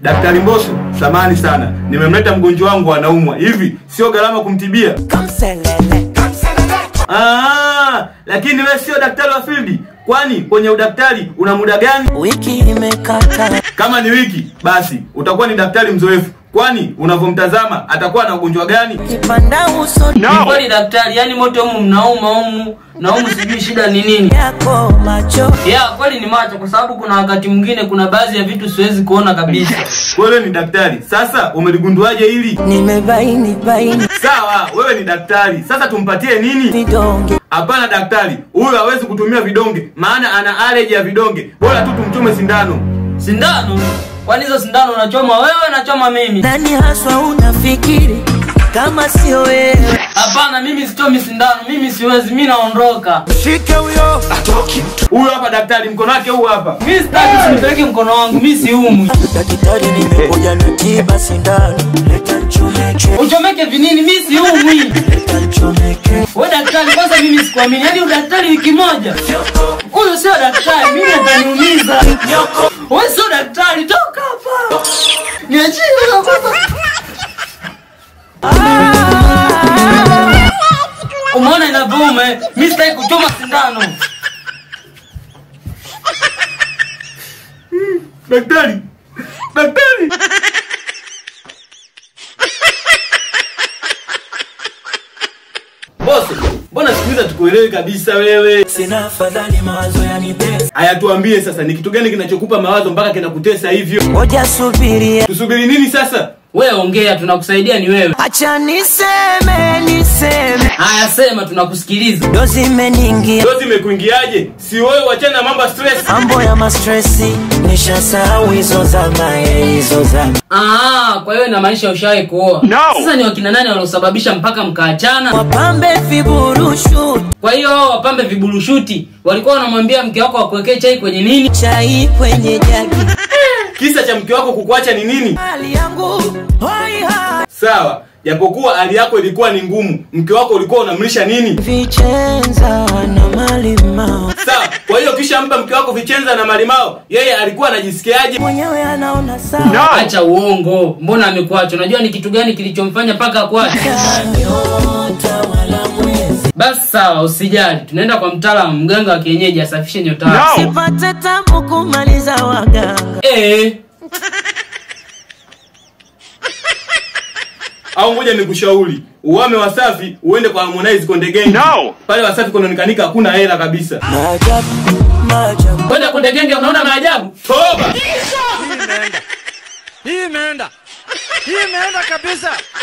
Daktari Mbosso, samani sana, nimemleta mgonjwa wangu anaumwa. Hivi sio gharama kumtibia? Ah, lakini wewe sio daktari wa field, kwani kwenye udaktari una muda gani? Wiki imekata Kama ni wiki, basi utakuwa ni daktari mzoefu, kwani unavyomtazama atakuwa na ugonjwa gani? kipanda uso Ni kweli daktari, yani mote humu mnauma humu na humu sijui shida ni nini. yako macho Ya kweli ni macho, kwa sababu kuna wakati mwingine kuna baadhi ya vitu siwezi kuona kabisa. Wewe ni daktari, sasa umeligunduaje hili? nimebaini baini Sawa, wewe ni daktari, sasa tumpatie nini? vidonge Hapana daktari, huyu hawezi kutumia vidonge, maana ana allergy ya vidonge. Bora tu tumchome sindano. Sindano? Kwani hizo sindano unachoma wewe, nachoma mimi? nani haswa unafikiri kama sio wewe Hapana, mimi sichomi sindano, mimi siwezi, mimi naondoka. Huyu hapa daktari, mkono wake huu hapa. Mimi sitaki, usinipeleke mkono wangu, mimi siumwi. daktari nimekuja na tiba sindano leta nchomeke Uchomeke vinini, mimi siumwi. leta nchomeke Wewe daktari, kwanza mimi sikuamini. Yaani udaktari wiki moja. Huyo sio daktari, mimi ataniumiza. Wewe sio daktari, toka hapa. Niachie kwanza. Umeona inavyouma? eh? Mimi sitaki kuchoma sindano. Daktari, daktari. Bosi, mbona siku hizi hatukuelewi kabisa wewe? sina afadhali mawazo yanitesa Haya, tuambie sasa, ni kitu gani kinachokupa mawazo mpaka kinakutesa hivyo? ngoja subiria Tusubiri nini sasa? Wewe ongea, tunakusaidia ni wewe. acha niseme niseme Haya, sema, tunakusikiliza. ndo zimeningia Dozi imekuingiaje? Si wewe wachana na mambo ya stress. mambo ya mastresi nishasahau hizo zama eh, hizo zama Ah, kwa hiyo inamaanisha ushawahi kuoa. No. Sasa ni wakina nani waliosababisha mpaka mkaachana? wapambe viburushu Kwa hiyo hao wapambe viburushuti walikuwa wanamwambia mke wako akuwekee chai kwenye nini? chai kwenye jagi Kisa cha mke wako kukuacha ni nini? hali yangu hoi hai Sawa, japokuwa hali yako ilikuwa ni ngumu, mke wako ulikuwa unamlisha nini? vichenza na malimao Sawa, kwa hiyo kisha mpa mke wako vichenza na malimao, yeye alikuwa anajisikiaje? mwenyewe anaona sawa Acha uongo. Mbona amekuacha? Unajua ni kitu gani kilichomfanya mpaka akuache? nyota wala mwezi Basi sawa, usijali. Tunaenda kwa mtaalamu mganga wa kienyeji asafishe nyota yako. sipate tabu kumaliza waganga Eh, Au ngoja nikushauri, uame Wasafi uende kwa Harmonize Konde Gang. No. Pale Wasafi kunaonekanika hakuna hela kabisa. maajabu maajabu kwenda kunde genge unaona maajabu? Toba! Hii imeenda, hii imeenda, hii imeenda kabisa.